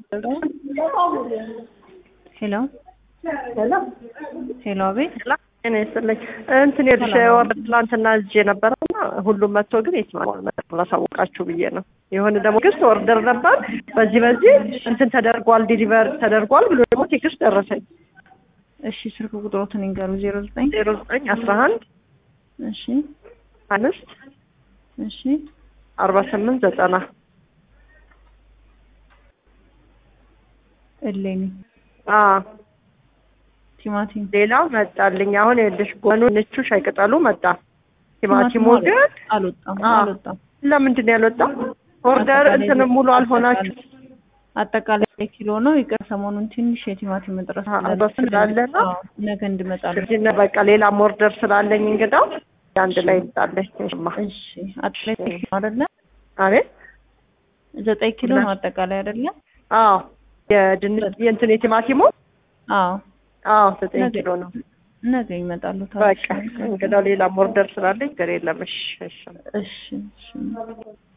ሄሎ ሄሎ ሄሎ፣ አቤት። እኔ ስለኝ እንትን የልሽ ወርድ ትላንትና እጄ ነበረና ሁሉም መጥቶ ግን የትማል ላሳወቃችሁ ብዬ ነው። የሆነ ደግሞ ቴክስት ኦርደር ነበር በዚህ በዚህ እንትን ተደርጓል ዲሊቨር ተደርጓል ብሎ ደግሞ ቴክስት ደረሰኝ። እሺ፣ ስልክ ቁጥሮትን ይንገሩ። ዜሮ ዘጠኝ ዜሮ ዘጠኝ አስራ አንድ እሺ፣ አምስት እሺ፣ አርባ ስምንት ዘጠና እሌኒ አዎ ቲማቲም ሌላው መጣልኝ። አሁን የልሽ ጎኑ ንቹ ሻይ ቅጠሉ መጣ። ቲማቲሙ ግን አልወጣም አዎ። አልወጣም። ለምንድን ነው ያልወጣው? ኦርደር እንትን ሙሉ አልሆናችሁ አጠቃላይ ኪሎ ነው። ይቅር ሰሞኑን ትንሽ የቲማቲም እጥረት አዎ፣ እጥረት ስላለ ነው። አዎ፣ ነገ እንድመጣለን። ስለዚህ ነው በቃ ሌላም ኦርደር ስላለኝ እንግዳው አንድ ላይ ይምጣለች። ማ እሺ፣ አጠቃላይ ኪሎ አይደለ? አቤት ዘጠኝ ኪሎ ነው አጠቃላይ አይደለ? አዎ የድንች የእንትን የቲማቲሙ አዎ፣ አዎ ዘጠኝ ነገ ኪሎ ነው። ነገ ይመጣሉ። በቃ እንግዳው ሌላም ኦርደር ስላለኝ ገር የለም። እሺ እሺ እሺ፣ እሺ